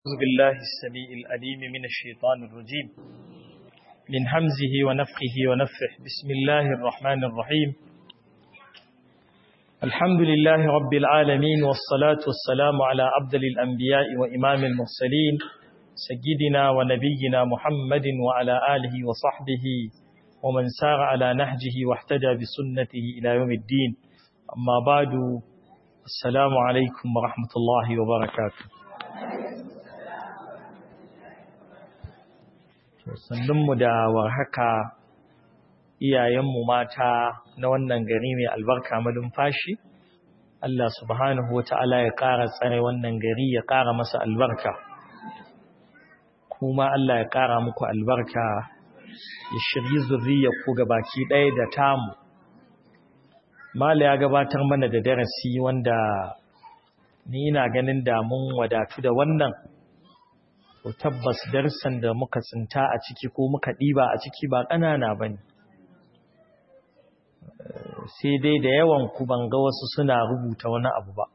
أعوذ بالله السميع الأليم من الشيطان الرجيم من همزه ونفخه ونفخه بسم الله الرحمن الرحيم الحمد لله رب العالمين والصلاة والسلام على عبد الأنبياء وإمام المرسلين سيدنا ونبينا محمد وعلى آله وصحبه ومن سار على نهجه واحتجى بسنته إلى يوم الدين أما بعد السلام عليكم ورحمة الله وبركاته sannunmu da warhaka iyayenmu mata na wannan gari mai albarka malumfashi Allah subhanahu wa ta'ala ya ƙara tsare wannan gari ya ƙara masa albarka kuma Allah ya ƙara muku albarka ya shirye zurriyar ku baki ɗaya da tamu Mala ya gabatar mana da darasi wanda ni ina ganin da mun wadatu da wannan to tabbas darsan da muka tsinta a ciki ko muka ɗiba a ciki ba ƙanana ba ne sai dai da yawan ku ban ga wasu suna rubuta wani abu ba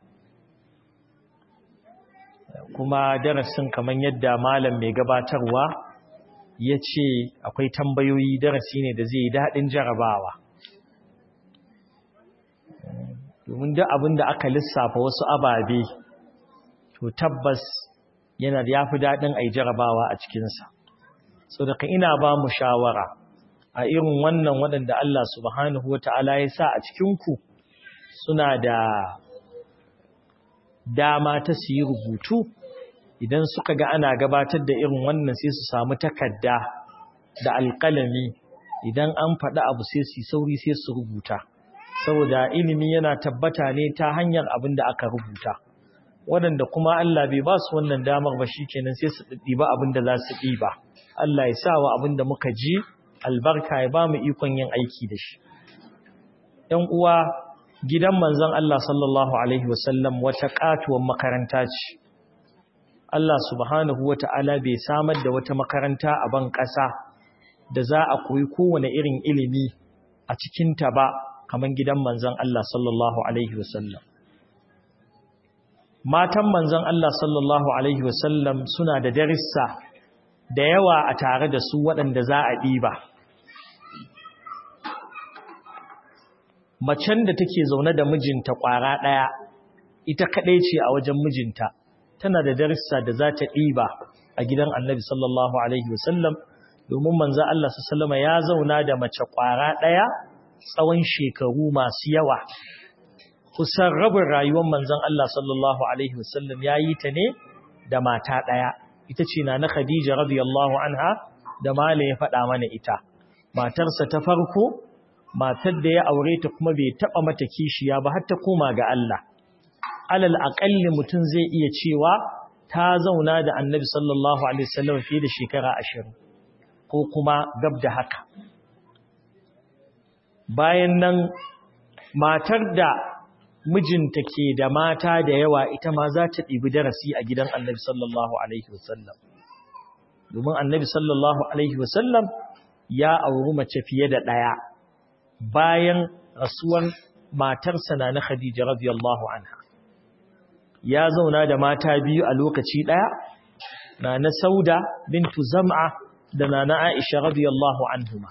kuma darasin kamar yadda malam mai gabatarwa ya ce akwai tambayoyi darasi ne da zai yi daɗin jarabawa domin duk abin da aka lissafa wasu ababe to tabbas yana da yafi daɗin a yi jarabawa a cikinsa so daga ina ba mu shawara a irin wannan waɗanda Allah subhanahu wa ta'ala ya sa a cikinku suna da dama ta su yi rubutu idan suka ga ana gabatar da irin wannan sai su samu takarda da alƙalami idan an faɗi abu sai su sauri sai su rubuta saboda ilimi yana tabbata ne ta hanyar abin da aka rubuta waɗanda kuma Allah bai ba su wannan damar ba shi kenan sai su ɗiba abin da za su ɗiba Allah ya sa wa abin da muka ji albarka ya ba mu ikon yin aiki da shi ‘yan uwa gidan manzon Allah sallallahu Alaihi wasallam wata ƙatuwar makaranta ce Allah subhanahu wa ta'ala bai samar da wata makaranta a ban ƙasa da za a koyi kowane irin ilimi a cikinta ba kamar gidan manzon Allah sallallahu Alaihi wasallam matan manzon Allah sallallahu Alaihi wasallam suna da darissa da yawa a tare da su waɗanda za a ɗiba. Macen da take zaune da mijinta ƙwara ɗaya, ita kaɗai ce a wajen mijinta, tana da darissa da za ta ɗiba a gidan annabi sallallahu Alaihi wasallam, domin manzon Allah sallama ya zauna da mace ƙwara ɗaya tsawon shekaru masu yawa. kusan rabin rayuwar manzon Allah sallallahu Alaihi wasallam ya yi ta ne da mata ɗaya, ita ce na na Khadija radiyallahu anha da Mala ya faɗa mana ita. Matarsa ta farko, matar da ya aure ta kuma bai taɓa mata kishiya ba har ta koma ga Allah. Alal aƙalli mutum zai iya cewa ta zauna da annabi sallallahu Alaihi wasallam fiye da shekara ashirin, ko kuma gab da haka. Bayan nan, matar da mijinta ke da mata da yawa ita ma za ta ɗibi darasi a gidan annabi sallallahu Alaihi wasallam. Domin annabi sallallahu Alaihi wasallam ya auri mace fiye da ɗaya bayan rasuwar matarsa na na Khadija radiyallahu anha. Ya zauna da mata biyu a lokaci ɗaya, na na Sauda bintu Zam'a da na na Aisha radiyallahu anhuma.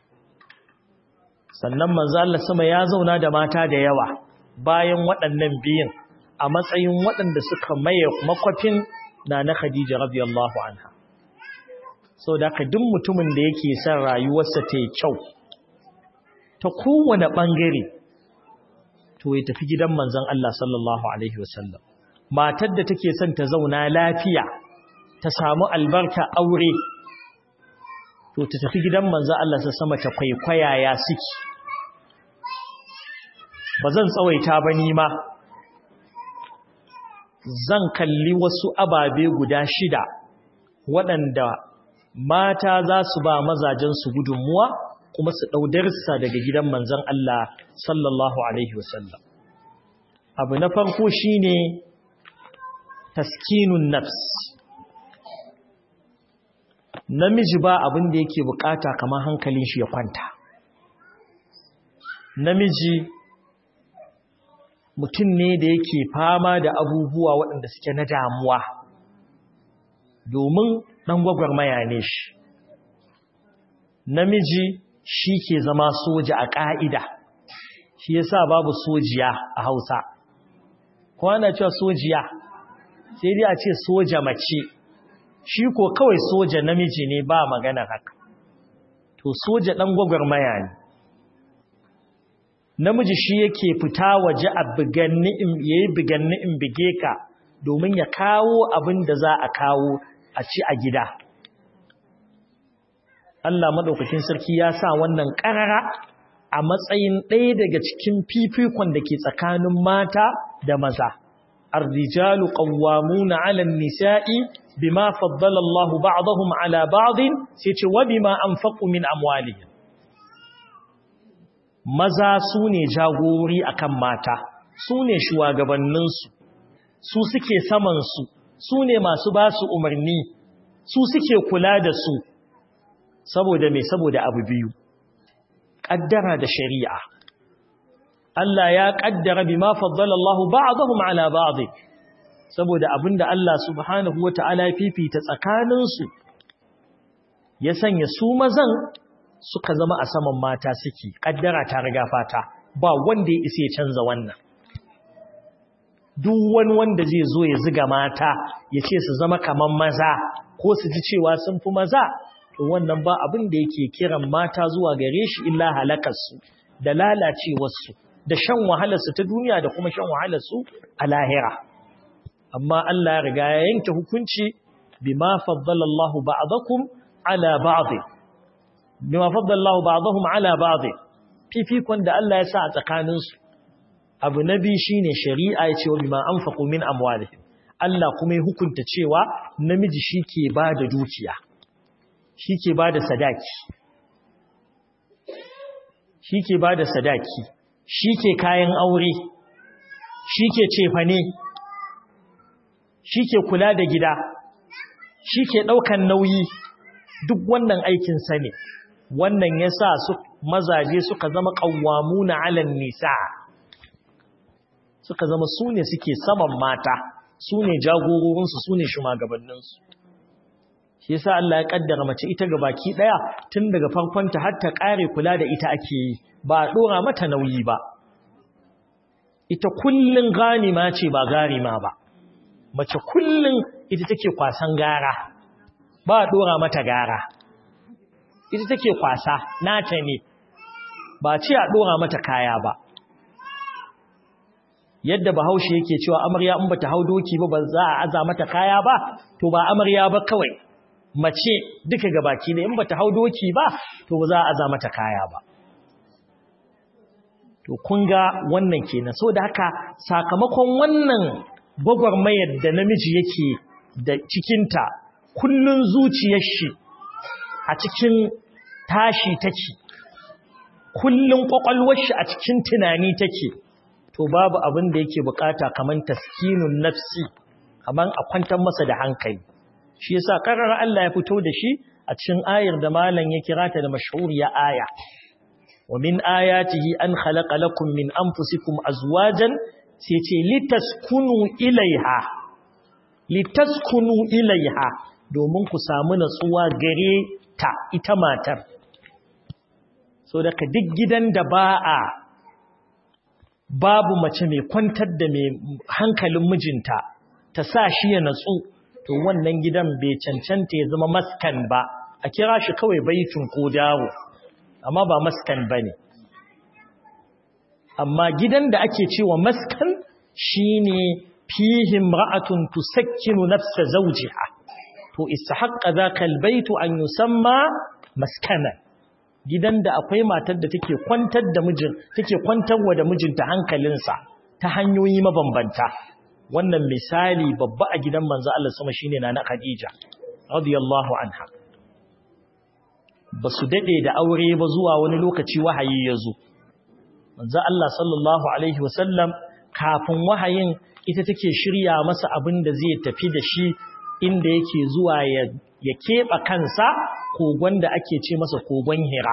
Sannan manzo Allah sama ya zauna da mata da yawa. bayan waɗannan biyun a matsayin waɗanda suka maye makwafin na na Khadija radiyallahu anha. So da ka duk mutumin da yake son rayuwarsa ta yi kyau, ta kowane ɓangare, to ya tafi gidan manzon Allah sallallahu Alaihi wasallam. Matar da take son ta zauna lafiya, ta samu albarka aure, to ta tafi gidan manzon Allah sa sama ta kwaikwaya ya suke. ba zan tsawaita ba ni ma zan kalli wasu ababe guda shida waɗanda mata za su ba mazajensu gudunmuwa kuma su ɗaudarsa daga gidan manzan Allah sallallahu Alaihi wasallam. Abu na farko shi ne taskinun nafs. Namiji ba abin da yake bukata kamar hankalin shi ya kwanta. Namiji mutum ne da yake fama da abubuwa waɗanda suke na damuwa domin ɗan gwagwarmaya ne shi namiji shi ke zama soja a ƙa'ida shi yasa babu sojiya a hausa kwana cewa sojiya sai dai a ce soja mace shi ko kawai soja namiji ne ba magana haka to soja ɗan gwagwarmaya ne namiji shi yake fita waje a biganni in yayi biganni in bige ka domin ya kawo abin da za a kawo a ci a gida Allah madaukakin sarki ya sa wannan karara a matsayin ɗaya daga cikin fifikon da ke tsakanin mata da maza الرجال قوامون على النساء بما فضل الله بعضهم على بعض سيتي وبما أنفقوا من أموالهم maza su ne jagori akan mata su ne shugabanninsu su suke samansu su ne masu ba su umarni su suke kula da su saboda mai saboda abu biyu ƙaddara da shari'a Allah ya ƙaddara bi ma faddala Allah ba'dahum ala ba'd saboda abinda Allah subhanahu wata'ala ya fifita tsakaninsu ya sanya su mazan suka zama a saman mata suke kaddara ta riga fata ba wanda ya isa ya canza wannan duk wani wanda zai zo ya ziga mata ya ce su zama kaman maza ko su ji cewa sun fi maza to wannan ba abin da yake kiran mata zuwa gare shi illa halakarsu da lalacewarsu da shan wahalarsu ta duniya da kuma shan wahalarsu a lahira amma Allah ya riga ya yanke hukunci bima faddala Allah ba'dakum ala ba'd bima faddala Allah ba'dahum ala ba'd fifikon da Allah ya sa a tsakaninsu abu nabi shine shari'a ya ce wa bima anfaqu min amwalihim Allah kuma ya hukunta cewa namiji shike bada dukiya shike bada sadaki shike bada sadaki shike kayan aure shike cefane shike kula da gida shike daukan nauyi duk wannan aikin sa ne wannan yasa su mazaje suka zama qawwamuna 'alan nisa suka zama su ne suke saman mata su ne jagororinsu su ne shugabanninsu shi yasa Allah ya kaddara mace ita ga baki daya tun daga farkonta har ta kare kula da ita ake yi ba a dora mata nauyi ba ita kullun ganima ce ba garima ba mace kullun ita take kwasan gara ba a dora mata gara ita take kwasa nata ne ba ce a dora mata kaya ba yadda bahaushe yake cewa amarya in bata hau doki ba ba za a aza mata kaya ba to ba amarya ba kawai mace duka gabaki ne in bata hau doki ba to ba za a aza mata kaya ba to kun ga wannan kenan so da haka sakamakon wannan gwagwarmayar da namiji yake da cikinta kullun zuciyar shi a cikin tashi take kullun kwakwalwar shi a cikin tunani take to babu abin da yake bukata kaman taskinun nafsi kaman a kwantar masa da hankali shi yasa karar Allah ya fito da shi a cikin ayar da malam ya kira ta da mashhuriya aya wa min ayatihi an khalaqa lakum min anfusikum azwajan sai ce litaskunu ilaiha litaskunu ilaiha domin ku samu natsuwa gare ta ita matar so daga duk gidan da ba a babu mace mai kwantar da mai hankalin mijinta ta sa shi ya natsu to wannan gidan bai cancanta ya zama maskan ba a kira shi kawai baitun ko dawo amma ba maskan ba ne amma gidan da ake cewa maskan shine fihim ra'atun tusakkinu nafsa zawjiha to istahaqqa zaka albaytu an yusamma maskana gidan da akwai matar da take kwantar da mijin take kwantarwa da mijinta hankalinsa ta hanyoyi mabambanta wannan misali babba a gidan manzo Allah sama shine na Khadija radiyallahu anha basu dade da aure ba zuwa wani lokaci wahayi yazo manzo Allah sallallahu alaihi wasallam kafin wahayin ita take shirya masa abin da zai tafi da shi inda yake zuwa ya ya keɓa kansa kogon da ake ce masa kogon hira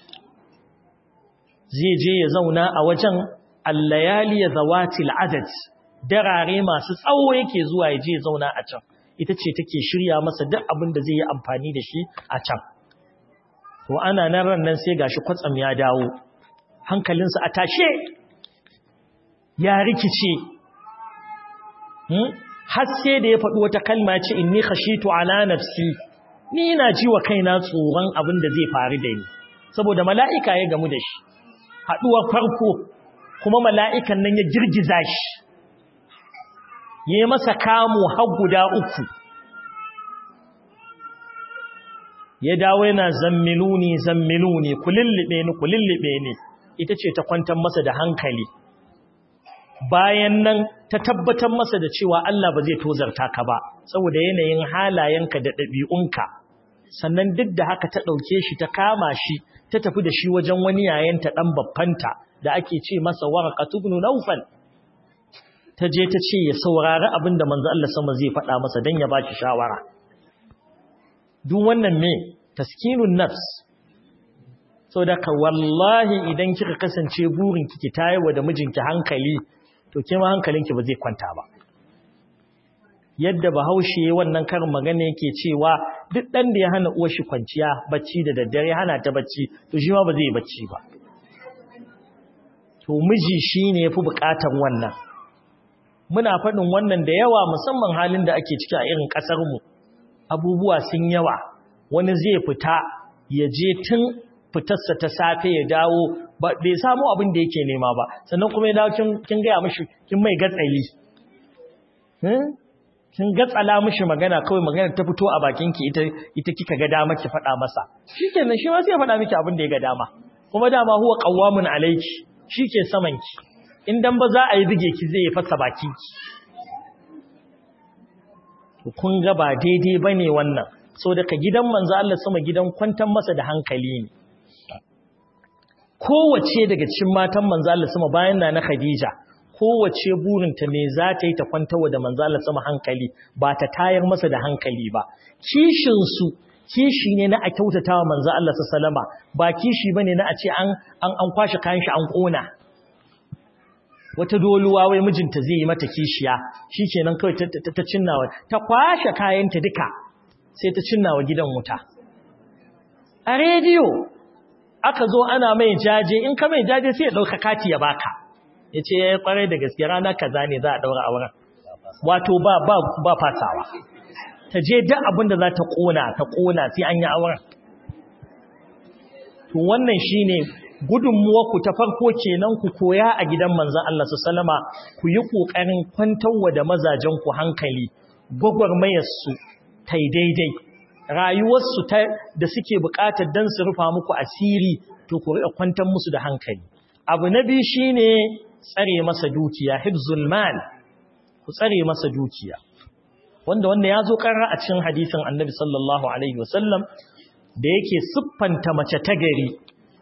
zai je ya zauna a wajen allayali ya zawati al'adad darare masu tsawo yake zuwa ya je ya zauna a can ita ce take shirya masa duk abin da zai yi amfani da shi a can to ana nan ran nan sai gashi kwatsam ya dawo hankalinsa a tashe ya rikice har sai da ya faɗi wata kalma ce inni khashitu ala nafsi ni ina ji wa kaina tsoron abin da zai faru da ni saboda mala'ika ya gamu da shi haɗuwar farko kuma mala'ikan nan ya girgiza shi ya yi masa kamu har guda uku ya dawo yana zammiluni zammiluni kulillibe ni kulillibe ni ita ce ta kwantar masa da hankali bayan nan ta tabbatar masa da cewa Allah ba zai tozarta ka ba saboda yanayin halayenka da ɗabi'unka sannan duk da haka ta ɗauke shi ta kama shi ta tafi da shi wajen wani yayanta ɗan babbanta da ake ce masa warqatu ibn nawfal ta je ta ce ya saurari abin da manzo Allah sama zai faɗa masa dan ya baki shawara duk wannan me taskinun nafs saboda ka wallahi idan kika kasance burin ki tayewa da mijinki hankali to ke ma hankalinki ba zai kwanta ba yadda bahaushe wannan karin magana yake cewa duk dan da ya hana uwar shi kwanciya bacci da daddare hana ta bacci to shi ma ba zai bacci ba to miji shine yafi bukatar wannan muna faɗin wannan da yawa musamman halin da ake ciki a irin ƙasar mu abubuwa sun yawa wani zai fita ya je tun fitarsa ta safe ya dawo ba bai samu abin da yake nema ba sannan kuma ya dawo kin gaya mishi kin mai gatsali kin gatsala mishi magana kawai magana ta fito a bakin ki ita ita kika ga dama ki faɗa masa shikenan shi ma sai ya faɗa miki abin da ya ga dama kuma dama huwa qawwamun alayki shike saman ki in dan ba za a yi bige ki zai fasa bakin ki to kun ga ba daidai bane wannan so daga gidan manzo Allah sama gidan kwantar masa da hankali ne kowace daga cikin matan manzo Allah sama bayan na Khadija kowace burinta me za ta yi ta kwantarwa da manzo Allah sama hankali ba ta tayar masa da hankali ba kishin su kishi ne na a kyautatawa manzo Allah sallama ba kishi bane na a ce an an an kwashi kayan shi an kona wata doluwa wai mijinta zai yi mata kishiya shikenan kawai ta cinnawa ta kwashe kayanta duka sai ta cinnawa gidan wuta a rediyo aka zo ana mai jaje in ka mai jaje sai ya dauka kati ya baka yace yayi kwarai da gaske rana kaza ne za a daura auren wato ba ba ba fasawa ta je duk abin da za ta kona ta kona sai an yi auren to wannan shine gudunmuwarku ta farko kenan ku koya a gidan manzon Allah sallama ku yi kokarin kwantarwa da mazajen ku hankali gwagwarmayar su tai daidai rayuwarsu ta da suke buƙatar dan su rufa muku asiri to ku riƙa kwantar musu da hankali abu na biyu shine tsare masa dukiya hibzul mal ku tsare masa dukiya wanda wanda ya zo karra a cikin hadisin annabi sallallahu alaihi wasallam da yake siffanta mace ta gari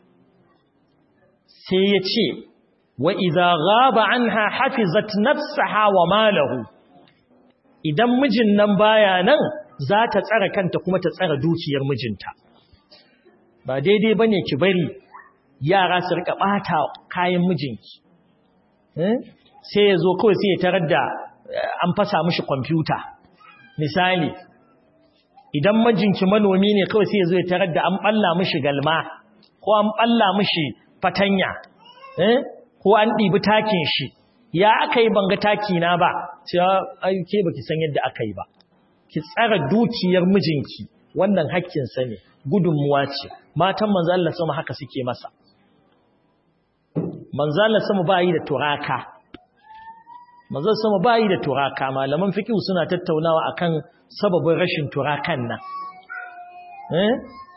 sai ya ce wa idza ghaba anha hafizat nafsaha wa malahu idan mijin nan baya nan za ta tsara kanta kuma ta tsara dukiyar mijinta ba daidai bane ki bari yara su rika bata kayan mijinki sai ya zo kawai sai ya tarar da an fasa mishi kwamfuta misali idan majinki manomi ne kawai sai ya zo ya tarar da an balla mishi galma ko an balla mishi fatanya ko an ɗibi takin shi ya aka yi banga taki na ba sai ke baki san yadda aka yi ba ki tsara dukiyar mijinki wannan hakkinsa ne gudunmuwa ce matan manzo Allah sama haka suke masa manzo Allah sama ba yi da turaka manzo sama ba yi da turaka malaman fiqh suna tattaunawa akan sababin rashin turakan nan eh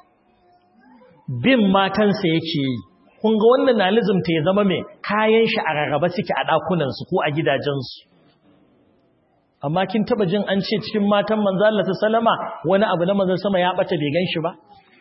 bin matansa yake yi kun ga wannan na lizumta ya zama mai kayan shi a rarraba suke a ɗakunansu ko a gidajensu amma kin taba jin an ce cikin matan manzo Allah sallama wani abu na manzo sama ya bata bai ganshi ba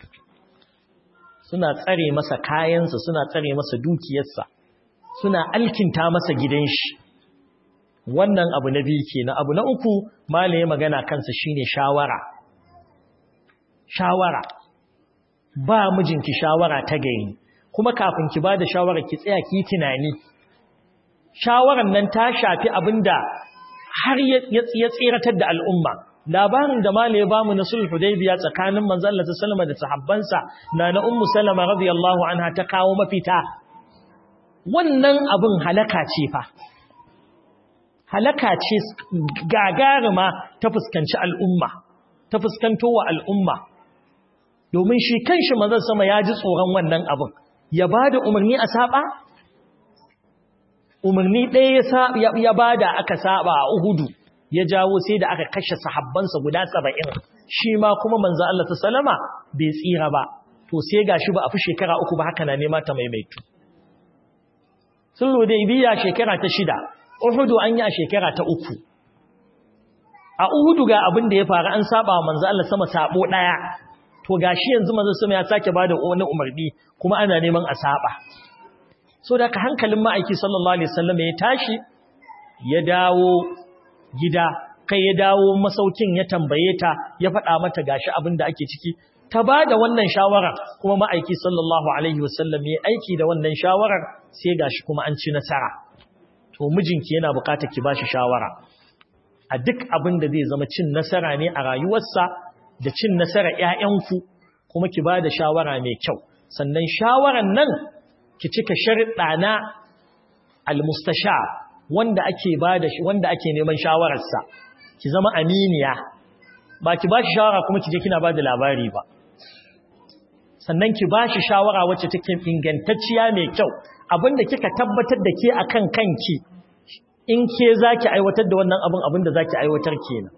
suna tsare masa kayansa suna tsare masa dukiyarsa suna alkinta masa gidan shi wannan abu na biyu kenan abu na uku malaye magana kansa shine shawara shawara ba mijinki shawara ta gari kuma kafin ki bada shawara ki tsaya ki tunani shawaran nan ta shafi abinda har ya tsiratar da al'umma labarin da mala ya bamu na sulh hudaybiya tsakanin manzon Allah sallama da sahabbansa na na ummu salama radiyallahu anha ta kawo mafita wannan abin halaka ce fa halaka ce gagarima ta fuskanci al'umma ta fuskanto wa al'umma domin shi kanshi manzon sama ya ji tsoron wannan abin ya bada umarni a saba umarni ɗaya ya bada aka saba a Uhudu ya jawo sai da aka kashe sahabbansa guda saba'in shi ma kuma manzo Allah sallama bai tsira ba to sai gashi ba a fi shekara uku ba haka na nema ta maimaitu sulhu da ibiya shekara ta shida Uhudu an yi a shekara ta uku a Uhudu ga abin da ya faru an saba wa manzo Allah sama sabo daya to gashi yanzu manzo sama ya sake bada wani umarni kuma ana neman a saba so da ka hankalin ma'aiki sallallahu alaihi wasallam ya tashi ya dawo gida kai ya dawo masaukin ya tambaye ta ya faɗa mata gashi abin da ake ciki ta ba da wannan shawarar kuma ma'aiki sallallahu alaihi wasallam ya aiki da wannan shawarar sai gashi kuma an ci nasara to mijinki yana buƙatar ki bashi shawara a duk abin da zai zama cin nasara ne a rayuwarsa da cin nasara ƴaƴanku kuma ki ba da shawara mai kyau sannan shawaran nan ki cika sharuɗa na almustashar wanda ake bada shi wanda ake neman shawararsa ki zama aminiya ba ki bashi shawara kuma ki je kina bada labari ba sannan ki bashi shawara wacce take ingantacciya mai kyau abinda kika tabbatar da ke akan kanki in ke zaki aiwatar da wannan abin abinda zaki aiwatar kenan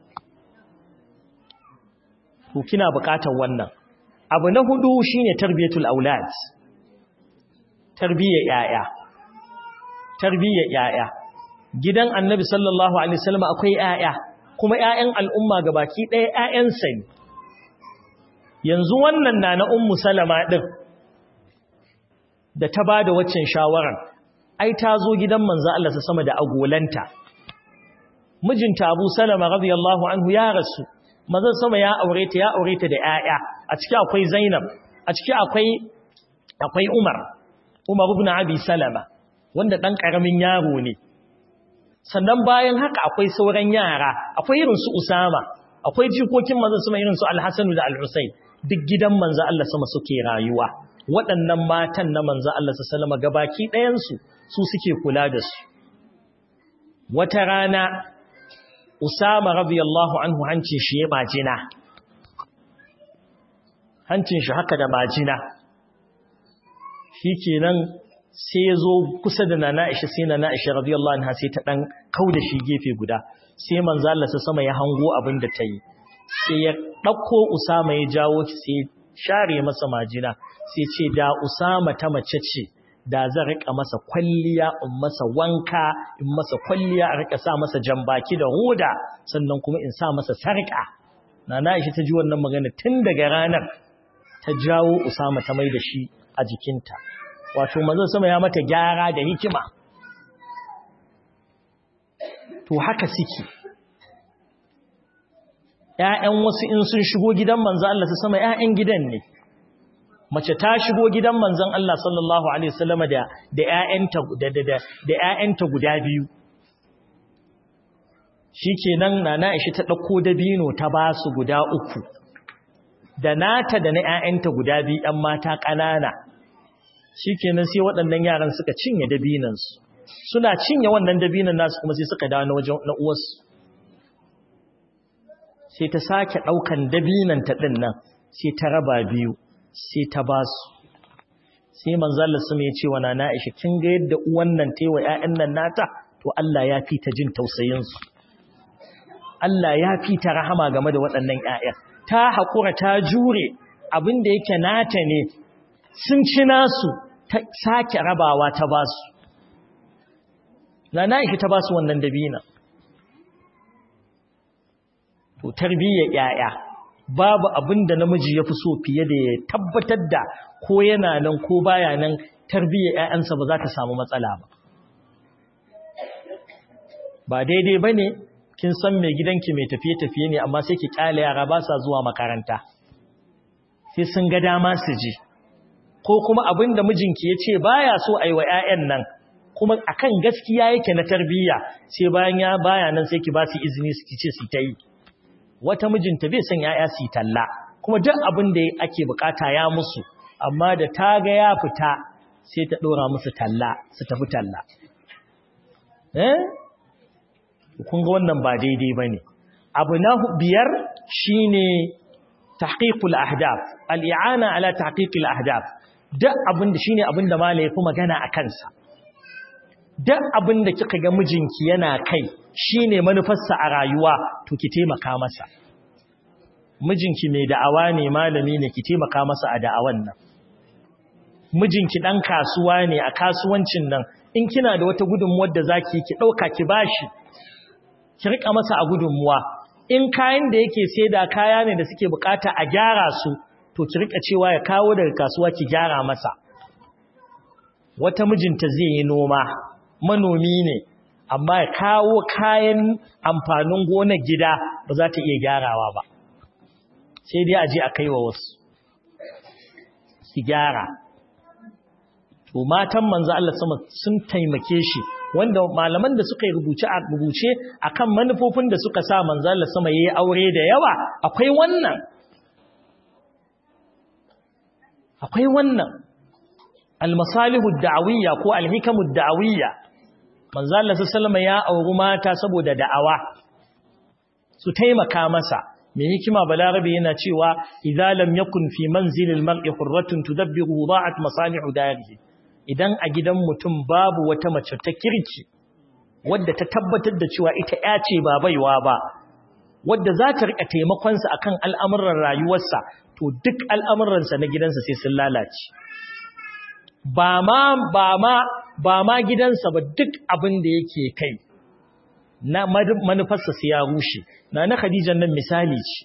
to kina buƙatar wannan abu na hudu shine tarbiyatul aulad tarbiyyar yaya tarbiyyar yaya gidan annabi sallallahu alaihi wasallam akwai ƴaƴa kuma ƴaƴan al'umma gabaki ɗaya ƴaƴansa ne yanzu wannan na na ummu salama din da ta bada waccan shawarar ai ta zo gidan manzo Allah sa sama da agolanta mijinta Abu Salama radiyallahu anhu ya rasu manzo sama ya aure ta ya aure ta da ƴaƴa a ciki akwai Zainab a ciki akwai akwai Umar Umar ibn Abi Salama wanda dan karamin yaro ne sannan bayan haka akwai sauran yara akwai irin su Usama akwai jikokin manzon sama irin su Al-Hasan da Al-Husayn duk gidan manzon Allah sama suke rayuwa waɗannan matan na manzon Allah sallama gabaki ɗayan su su suke kula da su wata rana Usama radiyallahu anhu hancin shi ya majina hancin shi haka da majina shikenan sai ya zo kusa da nana Aisha sai nana Aisha radiyallahu anha sai ta dan kauda shi gefe guda sai manzo Allah sa sama ya hango abin da ta yi sai ya dauko Usama ya jawo shi sai share masa majina sai ce da Usama ta mace ce da zan rika masa kwalliya in masa wanka in masa kwalliya a rika sa masa jambaki da hoda sannan kuma in sa masa sarka nana Aisha ta ji wannan magana tun daga ranar ta jawo Usama ta mai da shi a jikinta wato manzon sama ya mata gyara da hikima to haka suke ƴaƴan wasu in sun shigo gidan manzon Allah sama ƴaƴan gidan ne mace ta shigo gidan manzon Allah sallallahu alaihi wasallam da da ƴaƴanta da da da ƴaƴanta guda biyu shikenan nana Aisha ta dauko dabino ta basu guda uku da nata da na ƴaƴanta guda biyu ɗan mata ƙanana shikenan sai waɗannan yaran suka cinye dabinansu suna cinye wannan dabinan nasu kuma sai suka dawo na wajen na uwarsu sai ta sake ɗaukan dabinan ta ɗin nan sai ta raba biyu sai ta ba su sai manzalar su mai cewa na na'isha kin ga yadda uwan nan ta yi wa ‘ya'yan nan nata to Allah ya fi ta jin tausayinsu Allah ya fi ta rahama game da waɗannan ‘ya'yan ta haƙura ta jure abin da yake nata ne sun ci nasu ta sake rabawa ta ba su na na'isha ta ba su wannan dabina to tarbiyyar ‘ya'ya babu abin da namiji ya fi so fiye da ya tabbatar da ko yana nan ko baya nan tarbiyyar ‘ya'yansa ba za ta samu matsala ba. Ba daidai ba ne, kin san mai gidanki mai tafiye-tafiye ne amma sai ki ƙyale yara ba sa zuwa makaranta. Sai sun ga dama su ji. Ko kuma abin da mijinki ya ce baya so a yi wa ‘ya'yan nan, kuma akan gaskiya yake na tarbiyya sai bayan ya baya nan sai ki ba su izini su ce su ta yi. wata mijinta bai son ya'ya su talla kuma duk abin da ake bukata ya musu amma da ta ga ya fita sai ta dora musu talla su tafi talla eh kun ga wannan ba daidai bane abu na biyar shine tahqiqul ahdaf al-i'ana ala tahqiqil ahdaf duk abin da shine abin da malai ya fi magana a kansa duk abin da kika ga mijinki yana kai shine manufarsa a rayuwa to ki taimaka masa mijinki mai da'awa ne malami ne ki taimaka masa a da'awan nan mijinki dan kasuwa ne a kasuwancin nan in kina da wata gudunmuwar da zaki ki dauka ki bashi ki rika masa a gudunmuwa in kayan da yake saida kaya ne da suke bukata a gyara su to ki rika cewa ya kawo daga kasuwa ki gyara masa wata mijinta zai yi noma manomi ne amma ya kawo kayan amfanin gonar gida ba za ta iya gyarawa ba sai dai a je a kai wa wasu su gyara to matan manzo Allah sama sun taimake shi wanda malaman da suka yi rubuce a rubuce akan manufofin da suka sa manzo Allah sama yayi aure da yawa akwai wannan akwai wannan almasalihu da'awiyya ko alhikamu da'awiyya manzo Allah sallallahu ya auri mata saboda da'awa su taimaka masa me hikima balarabi yana cewa idza lam yakun fi manzilil mar'i hurratun tudabbiru da'at masalihu darihi idan a gidan mutum babu wata mace ta kirki wadda ta tabbatar da cewa ita ya ce ba baiwa ba wadda za ta rika taimakon sa akan al'amuran rayuwarsa to duk al'amuransa na gidansa sai sun lalace ba ma ba ma ba ma gidansa ba duk abin da yake kai na manufarsa sai ya rushe na na Khadija nan misali ce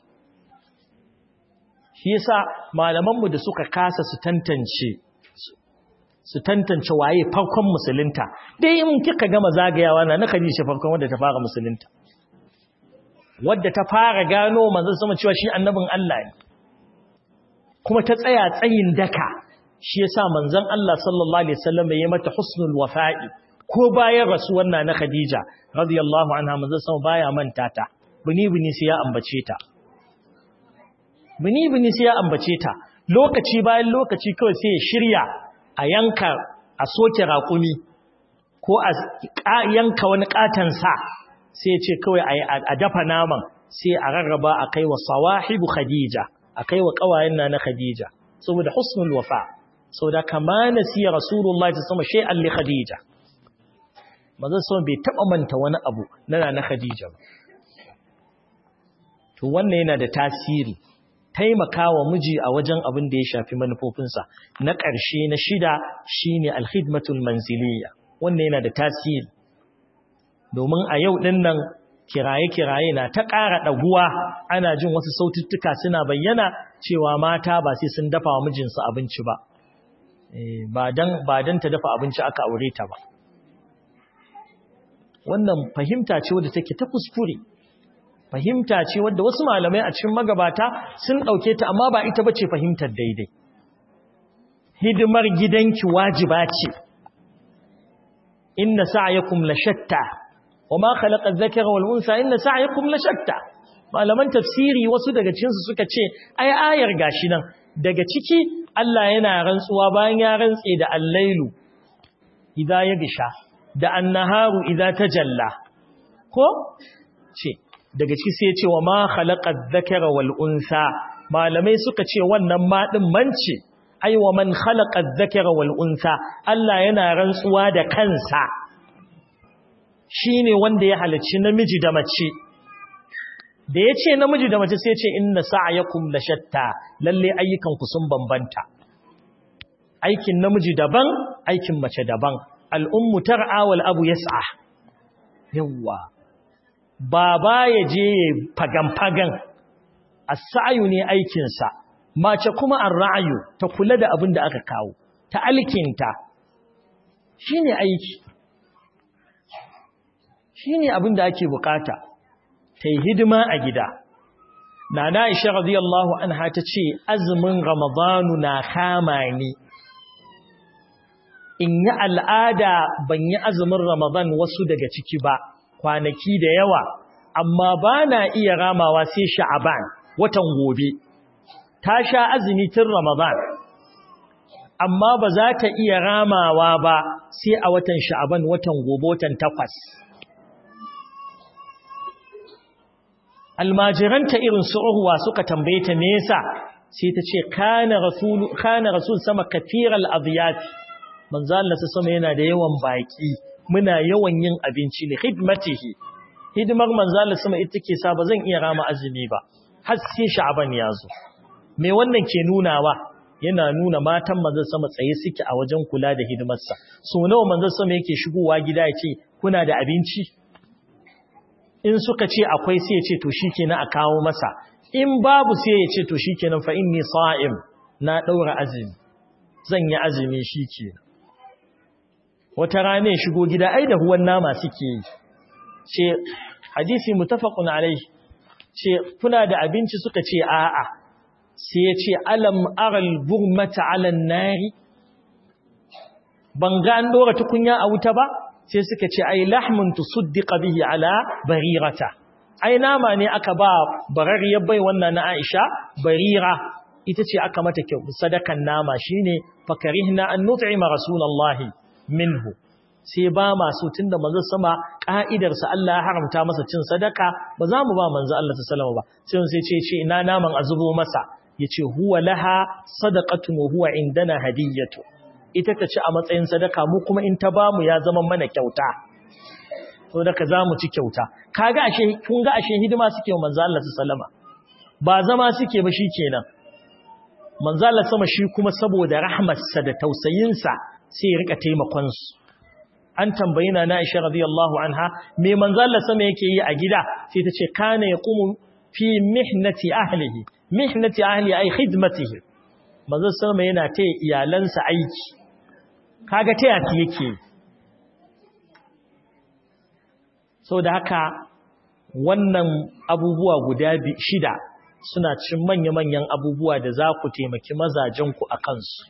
shi yasa malamanmu da suka kasa su tantance su tantance waye farkon musulunta dai in kika gama zagayawa na na Khadija farkon wanda ta fara musulunta wadda ta fara gano manzon sama cewa shi annabin Allah ne kuma ta tsaya tsayin daka shi yasa manzon Allah sallallahu alaihi wasallam ya mata husnul wafa'i ko bayan rasuwar na na Khadija radiyallahu anha manzon sama baya manta ta bini bini sai ya ambace ta bini bini sai ya ambace ta lokaci bayan lokaci kawai sai ya shirya a yanka a soke raƙumi ko a yanka wani katan sa sai ya ce kawai a dafa naman sai a rarraba a kai wa sawahibu Khadija a kai wa kawayen na na Khadija saboda husnul wafa saboda kama nasiya rasulullahi sallallahu alaihi wasallam li Khadija manzon sama bai taba manta wani abu na na Khadija ba to wannan yana da tasiri taimakawa miji a wajen abin da ya shafi manufofinsa na ƙarshe na shida shine alkhidmatul manziliya wannan yana da tasiri domin a yau din nan kiraye-kiraye na ta ƙara ɗaguwa ana jin wasu saututtuka suna bayyana cewa mata ba sai sun dafa wa mijinsu abinci ba ba don ta dafa abinci aka aure ta ba wannan fahimta ce wadda take ta kuskure fahimta ce wadda wasu malamai a cikin magabata sun ɗauke ta amma ba ita ba ce fahimtar daidai hidimar gidanki wajiba ce inna sa'yakum la shatta wama khalaqa adh-dhakara wal unsa inna sa'yakum la shatta malaman tafsiri wasu daga cikin su suka ce ai ayar gashi nan daga ciki Allah yana rantsuwa bayan ya rantse da al-lailu idza yagsha da an-naharu idza tajalla ko ce daga ciki sai ya ce wa ma khalaqa adh-dhakara wal unsa malamai suka ce wannan ma din mance ai wa man khalaqa adh-dhakara wal unsa Allah yana rantsuwa da kansa shine wanda ya halicci namiji da mace da yace namiji da mace sai ya ce inna sa'yakum la shatta lalle ayyukan ku sun bambanta aikin namiji daban aikin mace daban al-ummu tar'a wal abu yas'a yawa baba ya je fagan-fagan as-sa'yu ne aikin sa mace kuma ar-ra'yu ta kula da abin da aka kawo ta alkinta shine aiki shine abin da ake bukata ta yi hidima a gida nana Aisha radiyallahu anha ta ce azumin ramadanu na kama ni in yi al'ada ban yi azumin ramadan wasu daga ciki ba kwanaki da yawa amma ba na iya ramawa sai sha'aban watan gobe ta sha azumi tun ramadan amma ba za ta iya ramawa ba sai a watan sha'aban watan gobe watan takwas almajiranta irin su urwa suka tambaye ta me yasa sai ta ce kana rasul kana rasul sama kathiral adiyat manzo Allah sama yana da yawan baki muna yawan yin abinci li khidmatihi hidimar manzo Allah sama ita ke sa ba zan iya rama azumi ba har sai sha'ban ya zo me wannan ke nunawa yana nuna matan manzo sama tsaye suke a wajen kula da hidimarsa so nawa manzo sama yake shigowa gida ya ce kuna da abinci in suka ce akwai sai ya ce to shikenan a kawo masa in babu sai ya ce to shikenan fa inni sa'im na daura azumi zan yi azumi shikenan wata rana ya shigo gida ai da huwan nama suke yi ce hadisi mutafaqun alai ce kuna da abinci suka ce a'a sai ya ce alam aral burmata ala nari ban ga an dora tukunya a wuta ba sai suka ce ai lahmun tusuddiqa bihi ala barirata ai nama ne aka ba barariyar bai wannan na Aisha barira ita ce aka mata kyau sadakan nama shine fakarihna an nut'ima rasulullahi minhu sai ba masu tunda manzo sama ka'idarsa Allah ya haramta masa cin sadaka ba za mu ba manzo Allah sallallahu ba sai sai ce ce ina naman azubo masa yace huwa laha sadaqatun wa huwa indana hadiyatu ita ta ci a matsayin sadaka mu kuma in ta bamu ya zama mana kyauta to daga zamu ci kyauta kaga ashe kun ga ashe hidima suke wa manzo Allah sallama ba zama suke ba shikenan manzo Allah sama shi kuma saboda rahmarsa da tausayinsa sai ya rika taimakon su an tambayi na Aisha radiyallahu anha me manzo Allah sama yake yi a gida sai ta ce kana yaqumu fi mihnati ahlihi mihnati ahli ay khidmatihi manzo sama yana taya iyalansa aiki kaga taya ki yake so da haka wannan abubuwa guda shida suna cin manya-manyan abubuwa da za ku taimaki mazajenku a kansu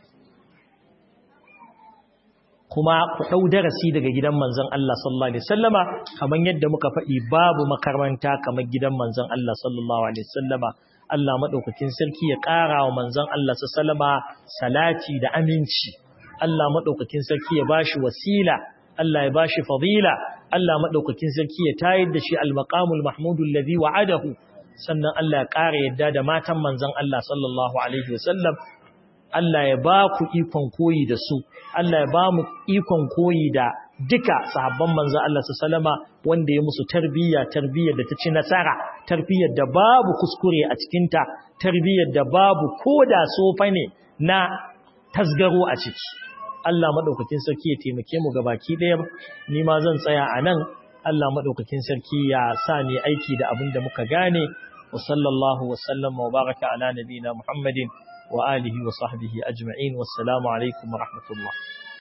kuma ku ɗau darasi daga gidan manzon Allah sallallahu alaihi wasallama kamar yadda muka faɗi babu makaranta kamar gidan manzon Allah sallallahu alaihi wasallama Allah madaukakin sarki ya ƙara wa manzon Allah sallama salati da aminci Allah madaukakin sarki ya bashi wasila Allah ya bashi fadila Allah madaukakin sarki ya tayar da shi al-maqamul mahmudul ladhi wa'adahu sannan Allah ya ƙara yadda da matan manzon Allah sallallahu alaihi wasallam Allah ya ba ku ikon koyi da su, Allah ya ba mu ikon koyi da duka sahabban manzan Allah su salama wanda ya musu tarbiyya, tarbiyyar da ta ci nasara, tarbiyyar da babu kuskure a cikinta, tarbiyyar da babu ko da sofa ne na tasgaro a ciki. Allah maɗaukakin sarki ya taimake mu gabaki ɗaya, ni ma zan tsaya a nan, Allah maɗaukakin sarki ya sa ni aiki da abin da muka gane, wa sallallahu wa sallam wa baraka ala nabina Muhammadin. وآله وصحبه أجمعين والسلام عليكم ورحمة الله